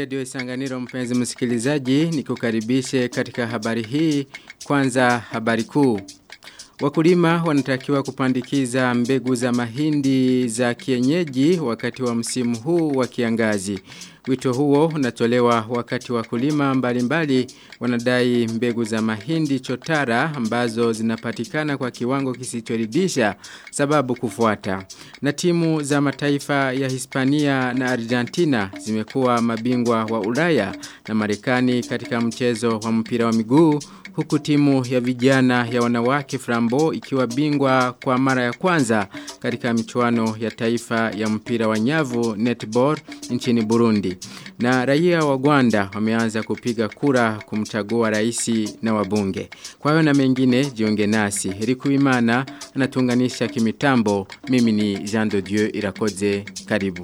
redio Isanganiro mpenzi msikilizaji nikukaribishe katika habari hii kwanza habari kuu. Wakulima wanatakiwa kupandikiza mbegu za mahindi za kienyeji wakati wa msimu huu wa kiangazi. Wito huo unatolewa wakati wakulima mbalimbali wanadai mbegu za mahindi chotara ambazo zinapatikana kwa kiwango kisichoridhisha sababu kufuata. Na timu za mataifa ya Hispania na Argentina zimekuwa mabingwa wa Ulaya na Marekani katika mchezo wa mpira wa miguu huku timu ya vijana ya wanawake Frambo ikiwa bingwa kwa mara ya kwanza katika michuano ya taifa ya mpira wa nyavu netball nchini Burundi. Na raia wa Rwanda wameanza kupiga kura kumchagua raisi na wabunge. Kwa hiyo na mengine jiunge nasi. Rikuimana anatunganisha kimitambo. Mimi ni Jean de Dieu Irakoze. Karibu.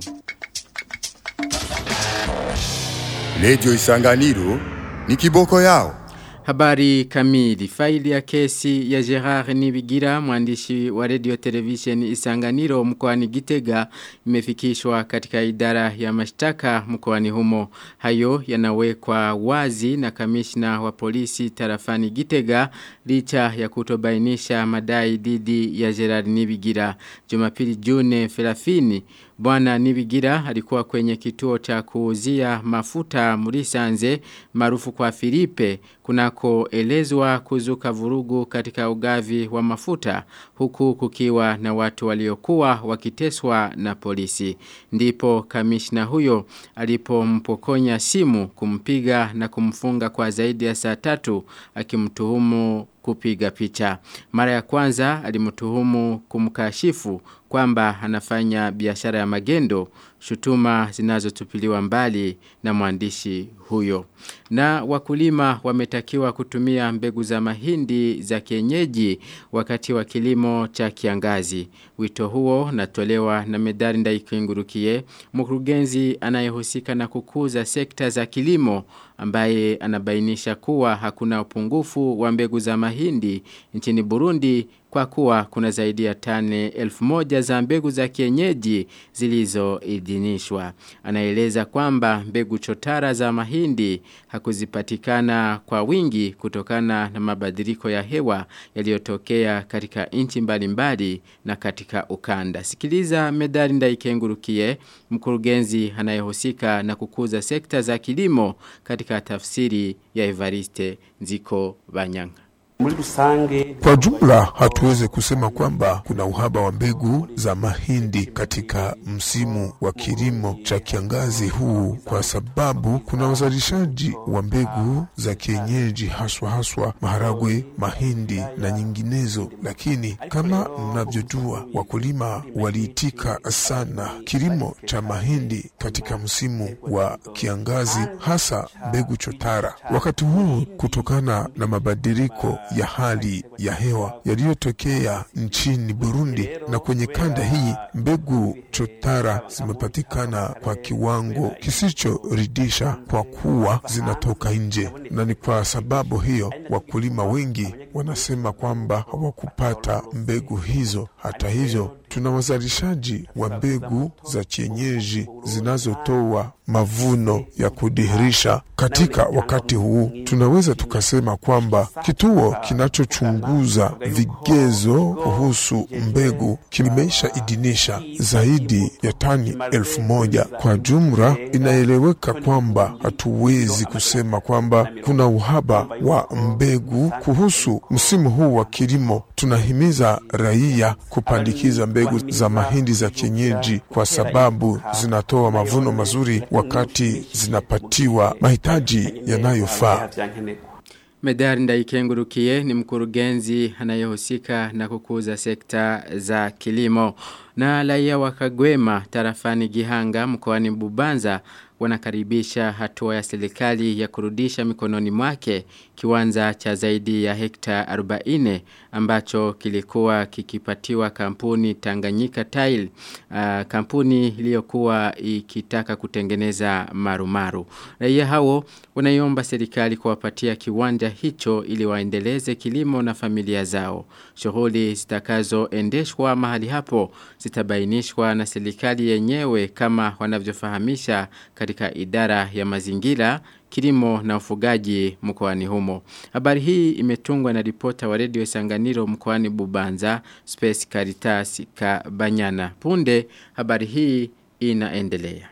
Lejo Isanganiro ni kiboko yao. Habari kamili. Faili ya kesi ya Gerard Nibigira, mwandishi wa radio television Isanganiro mkoani Gitega, imefikishwa katika idara ya mashtaka mkoani humo. Hayo yanawekwa wazi na kamishna wa polisi tarafani Gitega, licha ya kutobainisha madai dhidi ya Gerard Nibigira. Jumapili June 30 Bwana Nibigira alikuwa kwenye kituo cha kuuzia mafuta Murisanze maarufu kwa Filipe kunako elezwa kuzuka vurugu katika ugavi wa mafuta huku kukiwa na watu waliokuwa wakiteswa na polisi. Ndipo kamishna huyo alipompokonya simu kumpiga na kumfunga kwa zaidi ya saa tatu akimtuhumu kupiga picha. Mara ya kwanza alimtuhumu kumkashifu kwamba anafanya biashara ya magendo shutuma zinazotupiliwa mbali na mwandishi huyo. Na wakulima wametakiwa kutumia mbegu za mahindi za kienyeji wakati wa kilimo cha kiangazi. Wito huo natolewa na medali ndaikingurukie mkurugenzi anayehusika na kukuza sekta za kilimo ambaye anabainisha kuwa hakuna upungufu wa mbegu za mahindi nchini Burundi kwa kuwa kuna zaidi ya tane elfu moja za mbegu za kienyeji zilizoidhinishwa. Anaeleza kwamba mbegu chotara za mahindi hakuzipatikana kwa wingi kutokana na mabadiliko ya hewa yaliyotokea katika nchi mbalimbali na katika ukanda. Sikiliza medali ndaikengurukie mkurugenzi anayehusika na kukuza sekta za kilimo katika tafsiri ya Evariste Nziko Banyanga. Kwa jumla hatuweze kusema kwamba kuna uhaba wa mbegu za mahindi katika msimu wa kilimo cha kiangazi huu, kwa sababu kuna uzalishaji wa mbegu za kienyeji haswa haswa maharagwe, mahindi na nyinginezo. Lakini kama mnavyojua, wakulima waliitika sana kilimo cha mahindi katika msimu wa kiangazi, hasa mbegu chotara. Wakati huu kutokana na mabadiliko ya hali ya hewa yaliyotokea nchini Burundi na kwenye kanda hii, mbegu chotara zimepatikana kwa kiwango kisichoridhisha kwa kuwa zinatoka nje, na ni kwa sababu hiyo wakulima wengi wanasema kwamba hawakupata mbegu hizo. Hata hivyo tuna wazalishaji wa mbegu za kienyeji zinazotoa mavuno ya kudhihirisha. Katika wakati huu tunaweza tukasema kwamba kituo kinachochunguza vigezo kuhusu mbegu kimeisha idhinisha zaidi ya tani elfu moja. Kwa jumla, inaeleweka kwamba hatuwezi kusema kwamba kuna uhaba wa mbegu kuhusu msimu huu wa kilimo. Tunahimiza raia kupandikiza mbegu za mahindi za kienyeji kwa sababu zinatoa mavuno mazuri wakati zinapatiwa mahitaji yanayofaa. Medari ndaikengurukie ni mkurugenzi anayehusika na kukuza sekta za kilimo. Na raia wa Kagwema tarafani Gihanga mkoani Bubanza wanakaribisha hatua ya serikali ya kurudisha mikononi mwake kiwanja cha zaidi ya hekta 40 ambacho kilikuwa kikipatiwa kampuni Tanganyika Tile uh, kampuni iliyokuwa ikitaka kutengeneza marumaru. Raia hao wanaiomba serikali kuwapatia kiwanja hicho ili waendeleze kilimo na familia zao. Shughuli zitakazoendeshwa mahali hapo zitabainishwa na serikali yenyewe kama wanavyofahamisha katika katika idara ya mazingira, kilimo na ufugaji mkoani humo. Habari hii imetungwa na ripota wa redio Sanganiro mkoani Bubanza, Space Caritas Kabanyana. Punde habari hii inaendelea.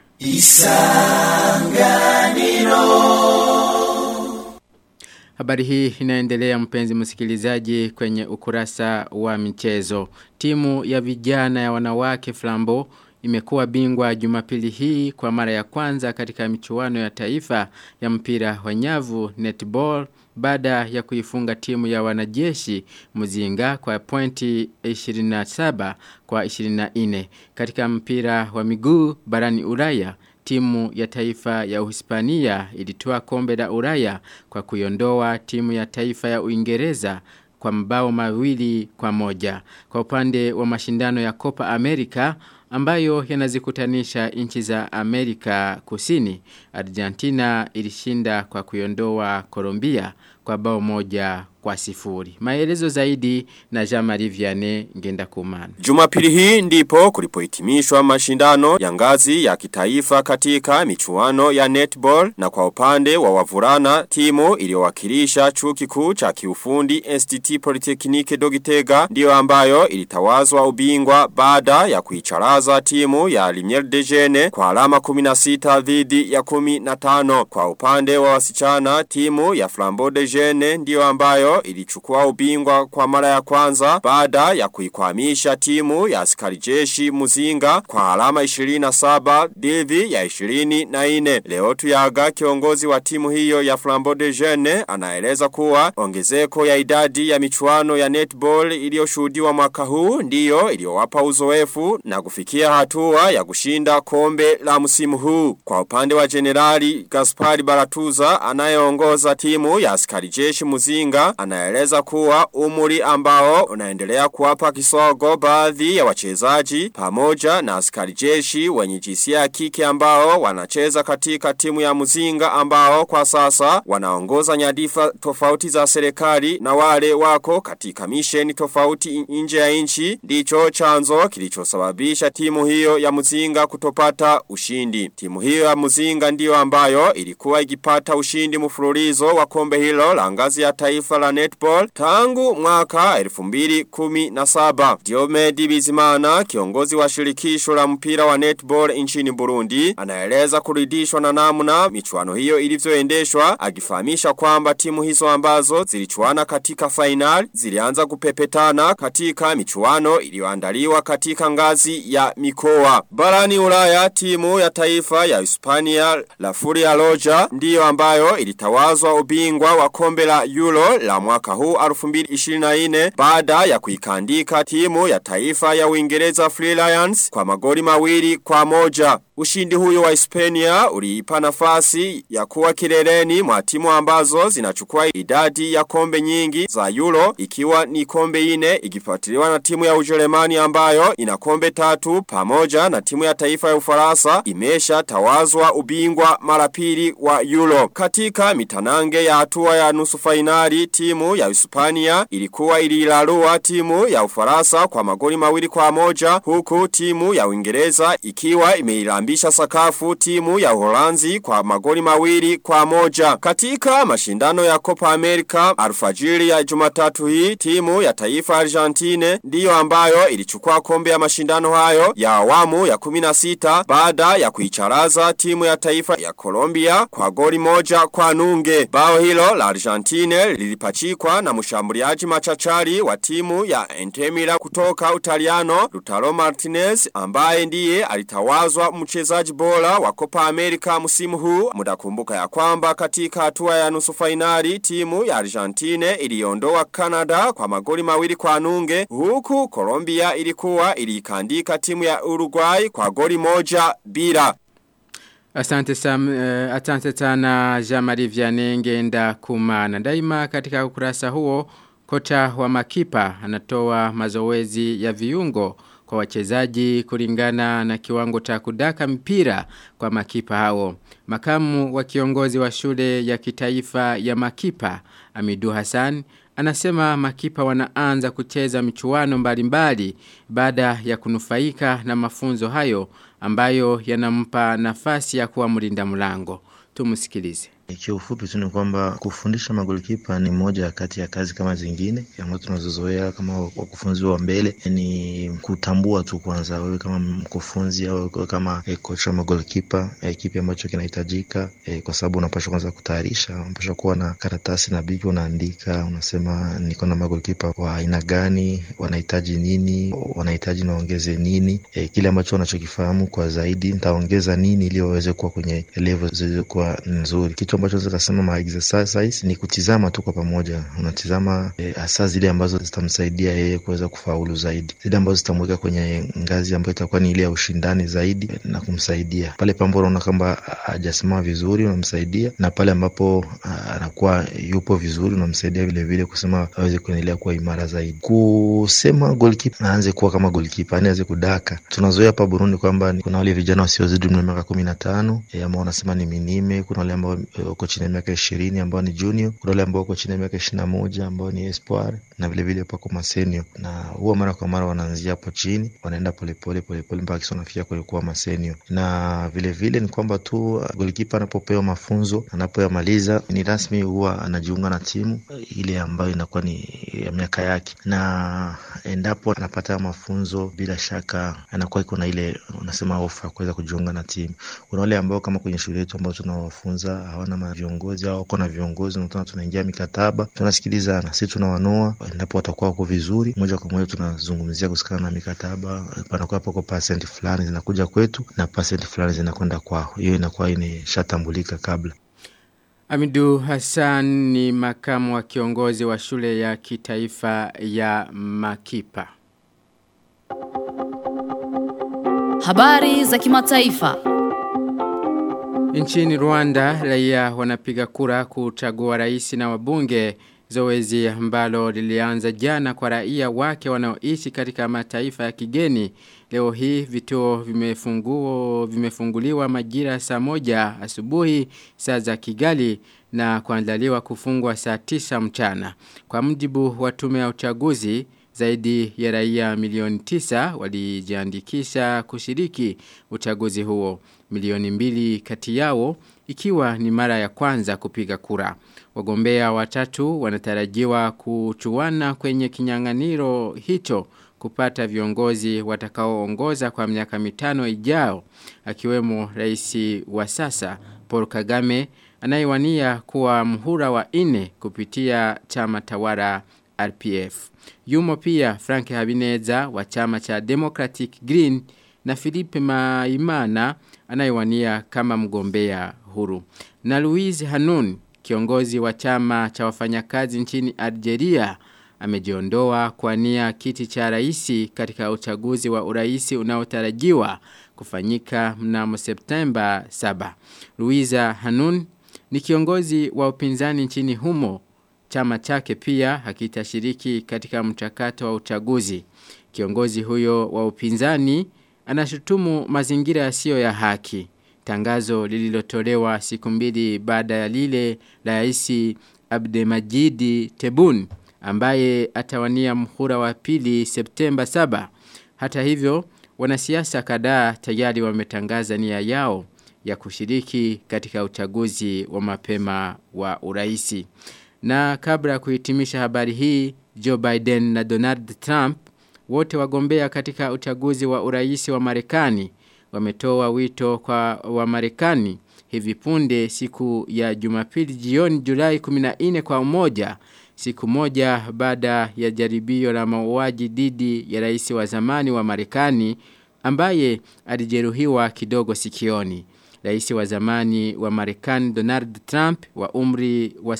Habari hii inaendelea mpenzi msikilizaji kwenye ukurasa wa michezo. Timu ya vijana ya wanawake Flambo imekuwa bingwa jumapili hii kwa mara ya kwanza katika michuano ya taifa ya mpira wa nyavu netball baada ya kuifunga timu ya wanajeshi Muzinga kwa pointi 27 kwa 24 katika mpira wa miguu barani Ulaya timu ya taifa ya Uhispania ilitoa kombe la Ulaya kwa kuiondoa timu ya taifa ya Uingereza kwa mbao mawili kwa moja. Kwa upande wa mashindano ya Copa America ambayo yanazikutanisha nchi za Amerika Kusini, Argentina ilishinda kwa kuiondoa Colombia kwa bao moja kwa sifuri. Maelezo zaidi na Jean-Marie Vianney ngenda kumana. Jumapili hii ndipo kulipohitimishwa mashindano ya ngazi ya kitaifa katika michuano ya netball na kwa upande wa wavulana timu iliyowakilisha chuo kikuu cha kiufundi STT Polytechnique Dogitega ndio ambayo ilitawazwa ubingwa baada ya kuicharaza timu ya Limier de Jene kwa alama 16 dhidi ya 15 kwa upande wa wasichana timu ya Flambeau de Jene ndio ambayo ilichukua ubingwa kwa mara ya kwanza baada ya kuikwamisha timu ya askari jeshi Muzinga kwa alama 27 dhidi ya 24. Leo tuyaga kiongozi wa timu hiyo ya Flambeau de Jeune anaeleza kuwa ongezeko ya idadi ya michuano ya netball iliyoshuhudiwa mwaka huu ndiyo iliyowapa uzoefu na kufikia hatua ya kushinda kombe la msimu huu. Kwa upande wa Generali Gaspari Baratuza anayeongoza timu ya askari jeshi Muzinga anaeleza kuwa umuri ambao unaendelea kuwapa kisogo baadhi ya wachezaji pamoja na askari jeshi wenye jinsia ya kike ambao wanacheza katika timu ya Muzinga ambao kwa sasa wanaongoza nyadifa tofauti za serikali na wale wako katika misheni tofauti nje ya nchi ndicho chanzo kilichosababisha timu hiyo ya Muzinga kutopata ushindi. Timu hiyo ya Muzinga ndiyo ambayo ilikuwa ikipata ushindi mfululizo wa kombe hilo la ngazi ya taifa la netball tangu mwaka 2017. Diomedi Bizimana, kiongozi wa shirikisho la mpira wa netball nchini Burundi, anaeleza kuridhishwa na namna michuano hiyo ilivyoendeshwa, akifahamisha kwamba timu hizo ambazo zilichuana katika final zilianza kupepetana katika michuano iliyoandaliwa katika ngazi ya mikoa. Barani Ulaya, timu ya taifa ya Hispania la Furia Loja ndiyo ambayo ilitawazwa ubingwa wa kombe la Euro la mwaka huu 2024 baada ya kuikandika timu ya taifa ya Uingereza Free Lions kwa magoli mawili kwa moja. Ushindi huyo wa Hispania uliipa nafasi ya kuwa kileleni mwa timu ambazo zinachukua idadi ya kombe nyingi za Euro ikiwa ni kombe ine ikifuatiliwa na timu ya Ujerumani ambayo ina kombe tatu pamoja na timu ya taifa ya Ufaransa imesha tawazwa ubingwa mara pili wa Euro. Katika mitanange ya hatua ya nusu fainali timu ya Hispania ilikuwa ililarua timu ya Ufaransa kwa magoli mawili kwa moja huku timu ya Uingereza ikiwa imeilambisha sakafu timu ya Uholanzi kwa magoli mawili kwa moja. Katika mashindano ya Copa America alfajiri ya Jumatatu hii timu ya taifa Argentine ndiyo ambayo ilichukua kombe ya mashindano hayo ya awamu ya 16 baada ya kuicharaza timu ya taifa ya Colombia kwa goli moja kwa nunge. Bao hilo la Argentine lilipachikwa na mshambuliaji machachari wa timu ya Entemira kutoka Utaliano Lutaro Martinez ambaye ndiye alitawazwa mchezaji bora wa Copa America msimu huu. Mudakumbuka ya kwamba katika hatua ya nusu fainali timu ya Argentine iliondoa Canada kwa magoli mawili kwa nunge huku Colombia ilikuwa ilikandika timu ya Uruguay kwa goli moja bila. Asante, Sam, uh, asante sana Jamari Vianney ngenda kumana. Daima katika ukurasa huo, kocha wa makipa anatoa mazoezi ya viungo kwa wachezaji kulingana na kiwango cha kudaka mpira kwa makipa hao. Makamu wa kiongozi wa shule ya kitaifa ya makipa Amidu Hassan anasema makipa wanaanza kucheza michuano mbalimbali baada ya kunufaika na mafunzo hayo ambayo yanampa nafasi ya kuwa mlinda mlango. Tumusikilize. Kiufupi tu ni kwamba kufundisha magolikipa ni moja kati ya kazi kama zingine ambazo tunazozoea kama wakufunzi wa mbele, ni kutambua tu kwanza, wewe kama mkufunzi au kama e, kocha wa magolikipa e, kipi ambacho kinahitajika e, kwa sababu unapaswa kwanza kutayarisha, unapaswa kuwa na karatasi na biki, unaandika unasema, niko na magolikipa wa aina gani, wanahitaji nini, wanahitaji naongeze nini, e, kile ambacho wanachokifahamu kwa zaidi nitaongeza nini ili waweze kuwa kwenye level zilizokuwa nzuri. Kitu ambacho naweza kusema ma exercise ni kutizama tu kwa pamoja, unatizama hasa e, zile ambazo zitamsaidia yeye kuweza kufaulu zaidi, zile ambazo zitamweka kwenye ngazi ambayo itakuwa ni ile ya ushindani zaidi na kumsaidia pale pambapo unaona kwamba hajasimama vizuri, unamsaidia na pale ambapo anakuwa yupo vizuri, unamsaidia vile vile kusema aweze kuendelea kuwa imara zaidi. Kusema goalkeeper aanze kuwa kama goalkeeper, yani aweze kudaka. Tunazoea hapa Burundi kwamba kuna wale vijana wasiozidi umri wa miaka kumi na tano e, ambao wanasema ni minime, kuna wale ambao wako chini ya miaka ishirini ambao ni junior, kuna wale ambao wako chini ya miaka ishirini na moja ambao ni espoir na vilevile pako masenio, na huwa mara kwa mara wanaanzia hapo chini, wanaenda polepole polepole mpaka kisa wanafikia kuwa masenio. Na vilevile vile ni kwamba tu golikipa anapopewa mafunzo, anapoyamaliza ni rasmi, huwa anajiunga na timu ile ambayo inakuwa ni ya miaka yake, na endapo anapata mafunzo, bila shaka anakuwa iko na ile unasema ofa kuweza kujiunga na timu. Kuna wale ambao kama kwenye shule yetu ambao tunawafunza hawana viongozi au wako na viongozi, nakutana tunaingia mikataba, tunasikilizana, si tunawanoa. Endapo watakuwa wako vizuri, moja kwa moja tunazungumzia kusikana na mikataba, panakuwa pako pasenti fulani zinakuja kwetu na pasenti fulani zinakwenda kwao. Hiyo inakuwa imeshatambulika kabla. Amidu Hassan ni makamu wa kiongozi wa shule ya kitaifa ya Makipa. Habari za kimataifa. Nchini Rwanda, raia wanapiga kura kuchagua rais na wabunge zoezi ambalo lilianza jana kwa raia wake wanaoishi katika mataifa ya kigeni. Leo hii vituo vimefunguo vimefunguliwa majira saa moja asubuhi saa za Kigali na kuandaliwa kufungwa saa tisa mchana. Kwa mjibu wa tume ya uchaguzi zaidi ya raia milioni tisa walijiandikisha kushiriki uchaguzi huo. Milioni mbili kati yao ikiwa ni mara ya kwanza kupiga kura. Wagombea watatu wanatarajiwa kuchuana kwenye kinyanganiro hicho kupata viongozi watakaoongoza kwa miaka mitano ijao akiwemo rais wa sasa Paul Kagame anayewania kuwa mhura wa nne kupitia chama tawala RPF. Yumo pia Frank Habineza wa chama cha Democratic Green na Philippe Maimana anayewania kama mgombea huru. Na Louise Hanun, kiongozi wa chama cha wafanyakazi nchini Algeria, amejiondoa kwa nia kiti cha raisi katika uchaguzi wa uraisi unaotarajiwa kufanyika mnamo Septemba 7. Louisa Hanun ni kiongozi wa upinzani nchini humo. Chama chake pia hakitashiriki katika mchakato wa uchaguzi. Kiongozi huyo wa upinzani anashutumu mazingira yasiyo ya haki. Tangazo lililotolewa siku mbili baada ya lile la Rais Abdelmajidi Tebun ambaye atawania mhura wa pili Septemba 7. Hata hivyo, wanasiasa kadhaa tayari wametangaza nia yao ya kushiriki katika uchaguzi wa mapema wa uraisi. Na kabla ya kuhitimisha habari hii, Joe Biden na Donald Trump wote wagombea katika uchaguzi wa uraisi wa Marekani wametoa wito kwa wa Marekani hivi punde siku ya Jumapili jioni Julai 14 kwa umoja siku moja baada ya jaribio la mauaji dhidi ya rais wa zamani wa Marekani ambaye alijeruhiwa kidogo sikioni. Rais wa zamani wa Marekani Donald Trump wa umri wa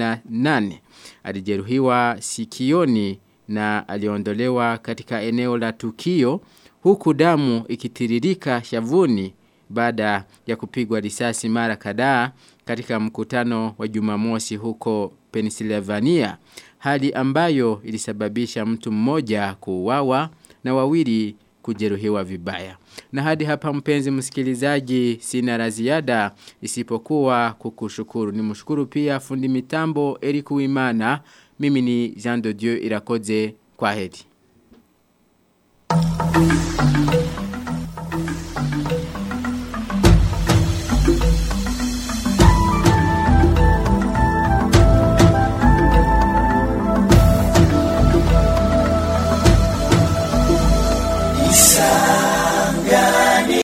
78 alijeruhiwa sikioni na aliondolewa katika eneo la tukio huku damu ikitiririka shavuni baada ya kupigwa risasi mara kadhaa katika mkutano wa Jumamosi huko Pennsylvania hali ambayo ilisababisha mtu mmoja kuuawa na wawili kujeruhiwa vibaya. Na hadi hapa mpenzi msikilizaji sina la ziada isipokuwa kukushukuru. Nimshukuru pia fundi mitambo Eric Wimana Mimi ni Jean de Dieu Irakoze kwa heri.